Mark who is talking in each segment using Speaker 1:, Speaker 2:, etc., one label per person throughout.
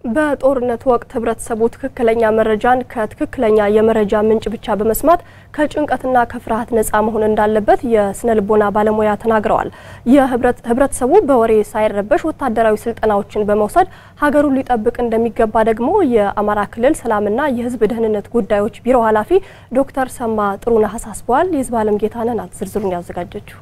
Speaker 1: በጦርነት ወቅት ህብረተሰቡ ትክክለኛ መረጃን ከትክክለኛ የመረጃ ምንጭ ብቻ በመስማት ከጭንቀትና ከፍርሃት ነፃ መሆን እንዳለበት የስነ ልቦና ባለሙያ ተናግረዋል። ህብረተሰቡ በወሬ ሳይረበሽ ወታደራዊ ስልጠናዎችን በመውሰድ ሀገሩን ሊጠብቅ እንደሚገባ ደግሞ የአማራ ክልል ሰላምና የህዝብ ደህንነት ጉዳዮች ቢሮ ኃላፊ ዶክተር ሰማ ጥሩነህ አሳስበዋል። የህዝብ አለም ጌታነህ ናት ዝርዝሩን ያዘጋጀችው።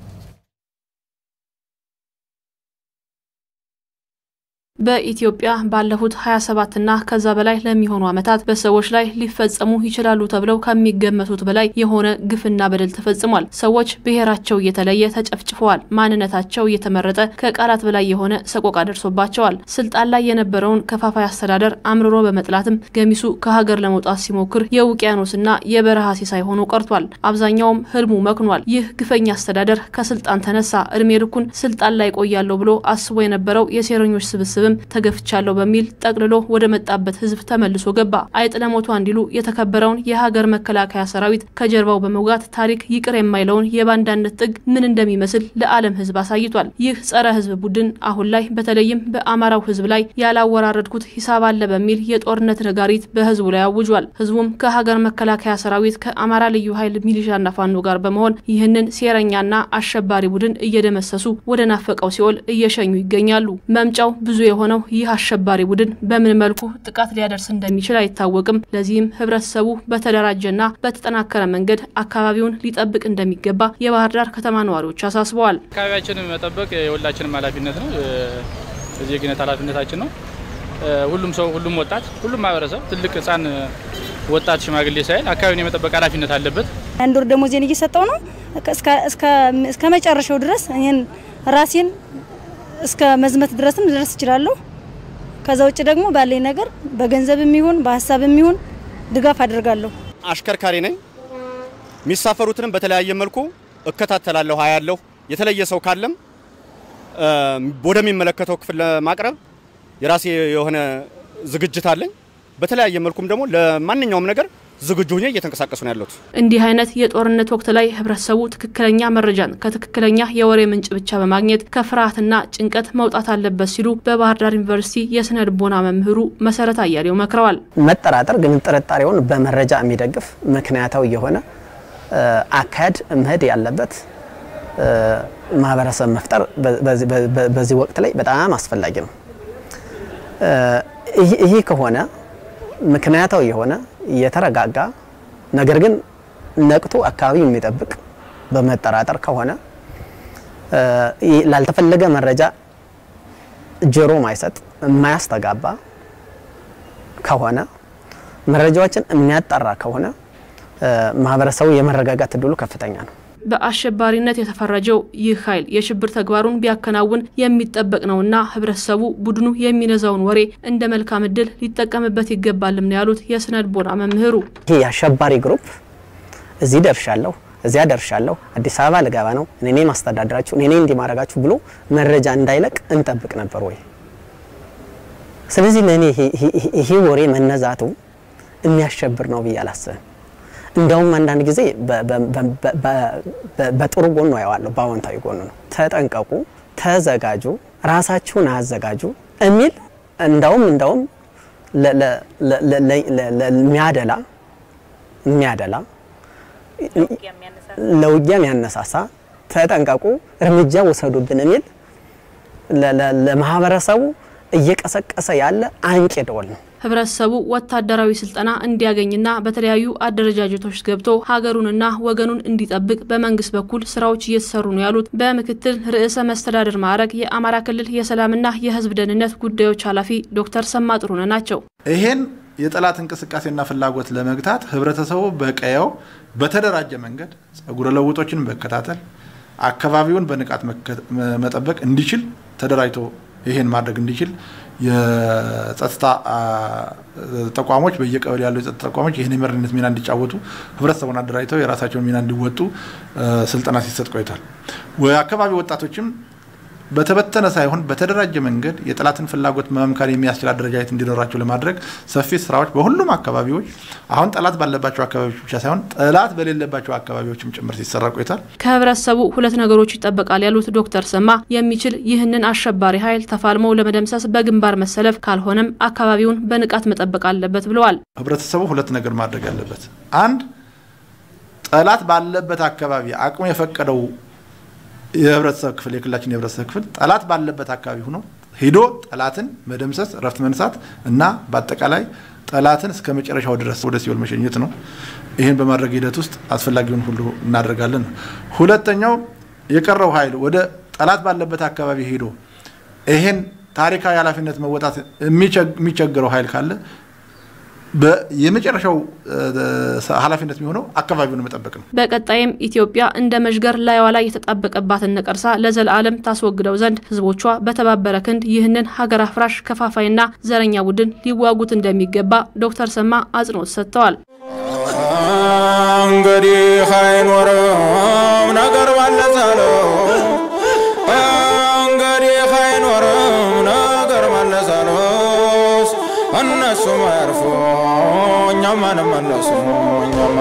Speaker 2: በኢትዮጵያ ባለፉት 27ና ከዛ በላይ ለሚሆኑ ዓመታት በሰዎች ላይ ሊፈጸሙ ይችላሉ ተብለው ከሚገመቱት በላይ የሆነ ግፍና በደል ተፈጽሟል። ሰዎች ብሔራቸው እየተለየ ተጨፍጭፈዋል። ማንነታቸው እየተመረጠ ከቃላት በላይ የሆነ ሰቆቃ ደርሶባቸዋል። ስልጣን ላይ የነበረውን ከፋፋይ አስተዳደር አምርሮ በመጥላትም ገሚሱ ከሀገር ለመውጣት ሲሞክር የውቅያኖስና የበረሃ ሲሳይ ሆኖ ቀርቷል። አብዛኛውም ህልሙ መክኗል። ይህ ግፈኛ አስተዳደር ከስልጣን ተነሳ። እድሜ ልኩን ስልጣን ላይ ቆያለሁ ብሎ አስቦ የነበረው የሴረኞች ስብስብ ተገፍቻለሁ በሚል ጠቅልሎ ወደ መጣበት ህዝብ ተመልሶ ገባ። አይጥ ለሞቷ እንዲሉ የተከበረውን የሀገር መከላከያ ሰራዊት ከጀርባው በመውጋት ታሪክ ይቅር የማይለውን የባንዳነት ጥግ ምን እንደሚመስል ለዓለም ህዝብ አሳይቷል። ይህ ጸረ ህዝብ ቡድን አሁን ላይ በተለይም በአማራው ህዝብ ላይ ያላወራረድኩት ሂሳብ አለ በሚል የጦርነት ነጋሪት በህዝቡ ላይ አውጇል። ህዝቡም ከሀገር መከላከያ ሰራዊት ከአማራ ልዩ ኃይል ሚሊሻና ፋኖ ጋር በመሆን ይህንን ሴረኛና አሸባሪ ቡድን እየደመሰሱ ወደ ናፈቀው ሲኦል እየሸኙ ይገኛሉ። መምጫው ብዙ የሆነው ይህ አሸባሪ ቡድን በምን መልኩ ጥቃት ሊያደርስ እንደሚችል አይታወቅም። ለዚህም ህብረተሰቡ በተደራጀና በተጠናከረ መንገድ አካባቢውን ሊጠብቅ እንደሚገባ የባህር ዳር ከተማ ነዋሪዎች አሳስበዋል።
Speaker 3: አካባቢያችንን መጠበቅ የሁላችንም ኃላፊነት ነው፣ የዜግነት ኃላፊነታችን ነው። ሁሉም ሰው፣ ሁሉም ወጣት፣ ሁሉም ማህበረሰብ ትልቅ፣ ህጻን፣ ወጣት፣ ሽማግሌ ሳይል አካባቢውን የመጠበቅ ኃላፊነት አለበት።
Speaker 4: አንድ ወር ደሞዜን እየሰጠው ነው እስከ መጨረሻው ድረስ ይህን ራሴን እስከ መዝመት ድረስም ልደርስ እችላለሁ። ከዛ ውጭ ደግሞ ባለኝ ነገር በገንዘብም ይሁን በሀሳብም ይሁን ድጋፍ አደርጋለሁ።
Speaker 5: አሽከርካሪ ነኝ። የሚሳፈሩትንም በተለያየ መልኩ እከታተላለሁ፣ አያለሁ። የተለየ ሰው ካለም ወደሚመለከተው ክፍል ለማቅረብ የራሴ የሆነ ዝግጅት አለኝ። በተለያየ መልኩም ደግሞ ለማንኛውም ነገር ዝግጁ ሆኜ እየተንቀሳቀሱ ነው ያሉት።
Speaker 2: እንዲህ አይነት የጦርነት ወቅት ላይ ህብረተሰቡ ትክክለኛ መረጃን ከትክክለኛ የወሬ ምንጭ ብቻ በማግኘት ከፍርሃትና ጭንቀት መውጣት አለበት ሲሉ በባህር ዳር ዩኒቨርሲቲ የስነ ልቦና መምህሩ መሰረት አያሌው መክረዋል።
Speaker 6: መጠራጠር ግን ጥርጣሬውን በመረጃ የሚደግፍ ምክንያታዊ የሆነ አካሄድ መሄድ ያለበት ማህበረሰብ መፍጠር በዚህ ወቅት ላይ በጣም አስፈላጊ ነው። ይህ ከሆነ ምክንያታዊ የሆነ የተረጋጋ ነገር ግን ነቅቶ አካባቢ የሚጠብቅ በመጠራጠር ከሆነ ላልተፈለገ መረጃ ጆሮ ማይሰጥ የማያስተጋባ ከሆነ መረጃዎችን የሚያጣራ ከሆነ ማህበረሰቡ የመረጋጋት እድሉ ከፍተኛ ነው።
Speaker 2: በአሸባሪነት የተፈረጀው ይህ ኃይል የሽብር ተግባሩን ቢያከናውን የሚጠበቅ ነውና ህብረተሰቡ ቡድኑ የሚነዛውን ወሬ እንደ መልካም እድል ሊጠቀምበት ይገባልም ነው ያሉት የስነ ልቦና መምህሩ።
Speaker 6: ይህ የአሸባሪ ግሩፕ እዚህ ደርሻለሁ፣ እዚያ ደርሻለሁ፣ አዲስ አበባ ልገባ ነው፣ እኔ ማስተዳደራችሁ፣ እኔ እንዲማረጋችሁ ብሎ መረጃ እንዳይለቅ እንጠብቅ ነበር ወይ? ስለዚህ ለእኔ ይሄ ወሬ መነዛቱ የሚያሸብር ነው ብዬ አላስብም። እንደውም አንዳንድ ጊዜ በጥሩ ጎኑ አየዋለሁ፣ በአዎንታዊ ጎኑ ነው። ተጠንቀቁ፣ ተዘጋጁ፣ ራሳችሁን አዘጋጁ የሚል እንደውም እንደውም የሚያደላ የሚያደላ ለውጊያ የሚያነሳሳ ተጠንቀቁ፣ እርምጃ ውሰዱብን የሚል ለማህበረሰቡ እየቀሰቀሰ ያለ አንቂ ደወል ነው።
Speaker 2: ህብረተሰቡ ወታደራዊ ስልጠና እንዲያገኝና በተለያዩ አደረጃጀቶች ገብቶ ሀገሩንና ወገኑን እንዲጠብቅ በመንግስት በኩል ስራዎች እየተሰሩ ነው ያሉት በምክትል ርዕሰ መስተዳድር ማዕረግ የአማራ ክልል የሰላምና የህዝብ ደህንነት ጉዳዮች ኃላፊ ዶክተር ሰማ ጥሩነህ ናቸው።
Speaker 7: ይሄን የጠላት እንቅስቃሴና ፍላጎት ለመግታት ህብረተሰቡ በቀየው በተደራጀ መንገድ ጸጉረ ለውጦችን መከታተል፣ አካባቢውን በንቃት መጠበቅ እንዲችል ተደራጅቶ ይሄን ማድረግ እንዲችል የጸጥታ ተቋሞች በየቀበሌ ያሉ የጸጥታ ተቋሞች ይህን የመሪነት ሚና እንዲጫወቱ ህብረተሰቡን አደራጅተው የራሳቸውን ሚና እንዲወጡ ስልጠና ሲሰጥ ቆይቷል። አካባቢ ወጣቶችም በተበተነ ሳይሆን በተደራጀ መንገድ የጠላትን ፍላጎት መመምከር የሚያስችል አደረጃጀት እንዲኖራቸው ለማድረግ ሰፊ ስራዎች በሁሉም አካባቢዎች አሁን ጠላት ባለባቸው አካባቢዎች ብቻ ሳይሆን ጠላት በሌለባቸው አካባቢዎችም ጭምር ሲሰራ ቆይቷል።
Speaker 2: ከህብረተሰቡ ሁለት ነገሮች ይጠበቃል ያሉት ዶክተር ሰማ የሚችል ይህንን አሸባሪ ኃይል ተፋልመው ለመደምሰስ በግንባር መሰለፍ፣ ካልሆነም አካባቢውን በንቃት መጠበቅ አለበት ብለዋል።
Speaker 7: ህብረተሰቡ ሁለት ነገር ማድረግ አለበት። አንድ ጠላት ባለበት አካባቢ አቅሙ የፈቀደው የህብረተሰብ ክፍል የክልላችን የህብረተሰብ ክፍል ጠላት ባለበት አካባቢ ሆኖ ሄዶ ጠላትን መደምሰስ፣ እረፍት መንሳት እና በአጠቃላይ ጠላትን እስከ መጨረሻው ድረስ ወደ ሲኦል መሸኘት ነው። ይህን በማድረግ ሂደት ውስጥ አስፈላጊውን ሁሉ እናደርጋለን። ሁለተኛው የቀረው ኃይል ወደ ጠላት ባለበት አካባቢ ሄዶ ይህን ታሪካዊ ኃላፊነት መወጣት የሚቸግረው ኃይል ካለ የመጨረሻው ኃላፊነት የሚሆነው አካባቢውን መጠበቅ ነው።
Speaker 2: በቀጣይም ኢትዮጵያ እንደ መዥገር ላይዋ ላይ የተጣበቀባትን ነቀርሳ ለዘላለም ታስወግደው ዘንድ ህዝቦቿ በተባበረ ክንድ ይህንን ሀገር አፍራሽ ከፋፋይና ዘረኛ ቡድን ሊዋጉት እንደሚገባ ዶክተር ሰማ አጽንኦት ሰጥተዋል።
Speaker 8: እንግዲህ አይኖርም ነገር መለሳለው እንግዲህ አይኖርም ነገር መለሳለስ እነሱ መርፎ እኛም አንመለሱ እኛም